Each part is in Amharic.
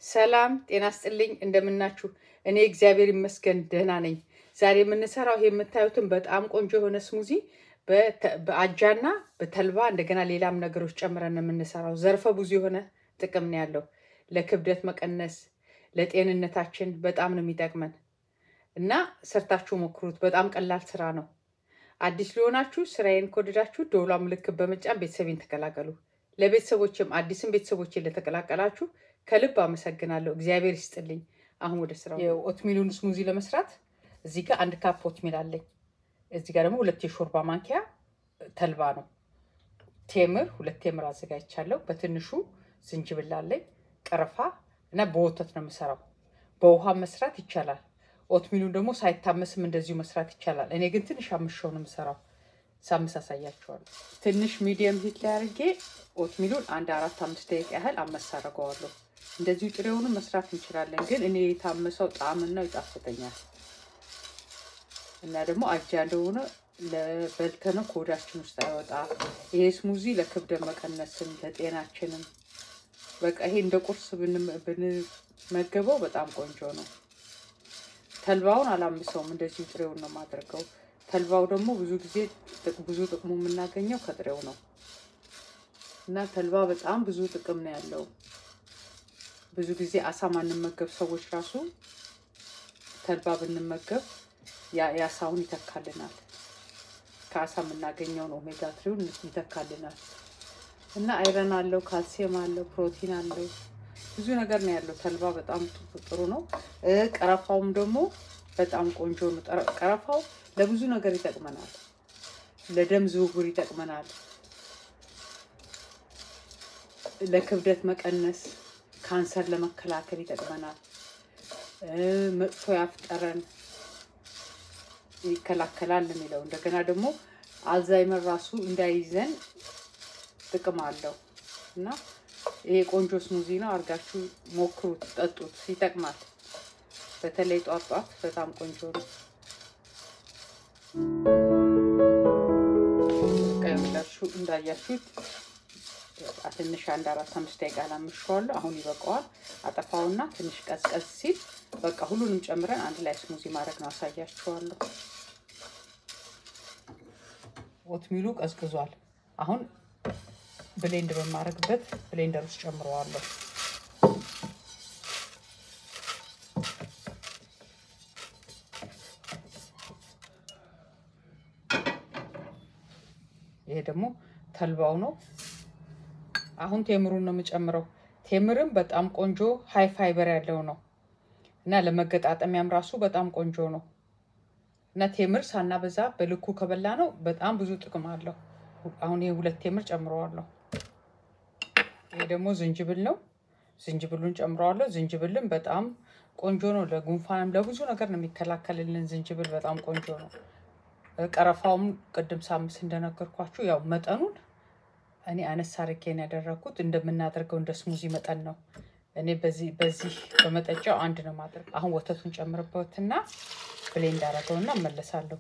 ሰላም ጤና ስጥልኝ፣ እንደምናችሁ? እኔ እግዚአብሔር ይመስገን ደህና ነኝ። ዛሬ የምንሰራው ይሄ የምታዩትን በጣም ቆንጆ የሆነ ስሙዚ በተ- በአጃና በተልባ እንደገና ሌላም ነገሮች ጨምረን ነው የምንሰራው። ዘርፈ ብዙ የሆነ ጥቅም ነው ያለው። ለክብደት መቀነስ፣ ለጤንነታችን በጣም ነው የሚጠቅመን እና ሰርታችሁ ሞክሩት። በጣም ቀላል ስራ ነው። አዲስ ሊሆናችሁ ስራዬን ከወደዳችሁ ደወሏ ምልክት በመጫን ቤተሰቤን ተቀላቀሉ። ለቤተሰቦችም አዲስም ቤተሰቦችን ለተቀላቀላችሁ ከልብ አመሰግናለሁ። እግዚአብሔር ይስጥልኝ። አሁን ወደ ስራው። የኦትሚሉን ስሙዚ ለመስራት እዚህ ጋር አንድ ካፕ ኦትሚል አለኝ። እዚህ ጋር ደግሞ ሁለት የሾርባ ማንኪያ ተልባ ነው። ቴምር ሁለት ቴምር አዘጋጅቻለሁ። በትንሹ ዝንጅብል አለኝ፣ ቀረፋ እና በወተት ነው የምሰራው። በውሃ መስራት ይቻላል። ኦትሚሉን ደግሞ ሳይታመስም እንደዚሁ መስራት ይቻላል። እኔ ግን ትንሽ አምሻው ነው የምሰራው። ሳምስ አሳያችኋለሁ። ትንሽ ሚዲየም ሂት ላይ አድርጌ ኦትሚሉን አንድ አራት አምስት ደቂቃ ያህል አመስ አደርገዋለሁ። እንደዚሁ ጥሬውንም መስራት እንችላለን፣ ግን እኔ የታመሰው ጣዕምናው ይጣፍጠኛል እና ደግሞ አጃ እንደሆነ ለበልተነው ከሆዳችን ውስጥ አይወጣ። ይሄ ስሙዚ ለክብደት መቀነስም ለጤናችንም በቃ ይሄ እንደ ቁርስ ብንም- ብንመገበው በጣም ቆንጆ ነው። ተልባውን አላምሰውም፣ እንደዚሁ ጥሬውን ነው የማደርገው። ተልባው ደግሞ ብዙ ጊዜ ጥቅ- ብዙ ጥቅሙ የምናገኘው ከጥሬው ነው እና ተልባ በጣም ብዙ ጥቅም ነው ያለው። ብዙ ጊዜ አሳ ማንመገብ ሰዎች ራሱ ተልባ ብንመገብ ያ- የአሳውን ይተካልናል። ከአሳ የምናገኘውን ኦሜጋ ትሪውን ይተካልናል እና አይረን አለው፣ ካልሲየም አለው፣ ፕሮቲን አለው፣ ብዙ ነገር ነው ያለው። ተልባ በጣም ጥ- ጥሩ ነው። እ ቀረፋውም ደግሞ በጣም ቆንጆ ነው። ጠረ- ቀረፋው ለብዙ ነገር ይጠቅመናል። ለደም ዝውውር ይጠቅመናል። ለክብደት መቀነስ፣ ካንሰር ለመከላከል ይጠቅመናል። እ መጥፎ ያፍጠረን ይከላከላል የሚለው እንደገና ደግሞ አልዛይመር ራሱ እንዳይዘን ጥቅም አለው እና ይሄ ቆንጆ ስሙዚ ነው። አድርጋችሁ ሞክሩት፣ ጠጡት፣ ይጠቅማል። በተለይ ጧት ጧት በጣም ቆንጆ ነው። ቀላችሁ እንዳያችሁት ትንሽ አንድ አራት አምስት ደቂቃ ላምሸዋለሁ። አሁን ይበቃዋል። አጠፋውና ትንሽ ቀዝቀዝ ሲል በቃ ሁሉንም ጨምረን አንድ ላይ ስሙዚ ማድረግ ነው። አሳያችኋለሁ። ኦትሚሉ ቀዝቅዟል። አሁን ብሌንድ በማድረግበት ብሌንደር ውስጥ ጨምረዋለሁ። ይሄ ደግሞ ተልባው ነው። አሁን ቴምሩን ነው የምጨምረው። ቴምርም በጣም ቆንጆ ሃይ ፋይበር ያለው ነው እና ለመገጣጠሚያም ራሱ በጣም ቆንጆ ነው እና ቴምር ሳናበዛ በልኩ ከበላ ነው በጣም ብዙ ጥቅም አለው። አሁን ይሄ ሁለት ቴምር ጨምረዋለሁ። ይሄ ደግሞ ዝንጅብል ነው። ዝንጅብሉን ጨምረዋለሁ። ዝንጅብልም በጣም ቆንጆ ነው። ለጉንፋንም ለብዙ ነገር ነው የሚከላከልልን። ዝንጅብል በጣም ቆንጆ ነው። ቀረፋውም ቅድም ሳምስ እንደነገርኳችሁ ያው መጠኑን እኔ አነስ አድርጌ ነው ያደረግኩት። እንደምናደርገው እንደ ስሙዚ መጠን ነው። እኔ በዚህ በዚህ በመጠጫው አንድ ነው ማድረግ። አሁን ወተቱን ጨምርበትና ብሌንድ አደረገውና እመለሳለሁ።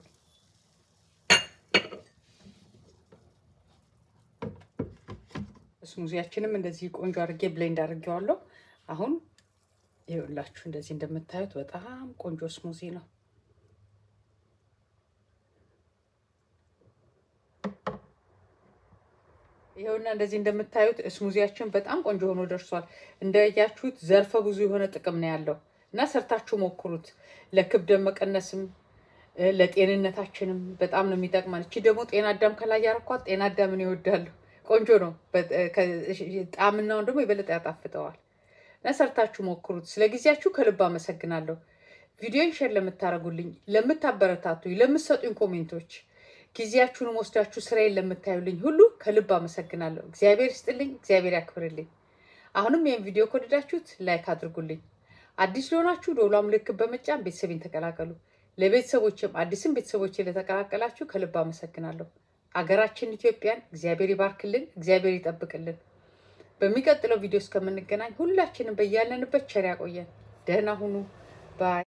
ስሙዚያችንም እንደዚህ ቆንጆ አድርጌ ብሌንድ አድርጌዋለሁ። አሁን ይኸውላችሁ እንደዚህ እንደምታዩት በጣም ቆንጆ ስሙዚ ነው። ይኸውና እንደዚህ እንደምታዩት ስሙዚያችን በጣም ቆንጆ ሆኖ ደርሷል። እንዳያችሁት ዘርፈ ብዙ የሆነ ጥቅም ነው ያለው እና ሰርታችሁ ሞክሩት። ለክብደት መቀነስም እ፣ ለጤንነታችንም በጣም ነው የሚጠቅማል። እቺ ደግሞ ጤና አዳም ከላይ ያረኳት ጤና አዳምን ይወዳሉ። ቆንጆ ነው። በ- ከ- ጣዕምናውን ደግሞ የበለጠ ያጣፍጠዋል እና ሰርታችሁ ሞክሩት። ስለ ጊዜያችሁ ከልብ አመሰግናለሁ። ቪዲዮን ሼር ለምታደርጉልኝ፣ ለምታበረታቱኝ፣ ለምትሰጡኝ ኮሜንቶች ጊዜያችሁንም ወስዳችሁ ስራዬን ለምታዩልኝ ሁሉ ከልብ አመሰግናለሁ። እግዚአብሔር ይስጥልኝ፣ እግዚአብሔር ያክብርልኝ። አሁንም ይህን ቪዲዮ ከወደዳችሁት ላይክ አድርጉልኝ። አዲስ ለሆናችሁ ደወሏ ምልክት በመጫን ቤተሰቤን ተቀላቀሉ። ለቤተሰቦችም አዲስም ቤተሰቦችን ለተቀላቀላችሁ ከልብ አመሰግናለሁ። አገራችን ኢትዮጵያን እግዚአብሔር ይባርክልን፣ እግዚአብሔር ይጠብቅልን። በሚቀጥለው ቪዲዮ እስከምንገናኝ ሁላችንም በያለንበት ቸር ያቆየን። ደህና ሁኑ ባይ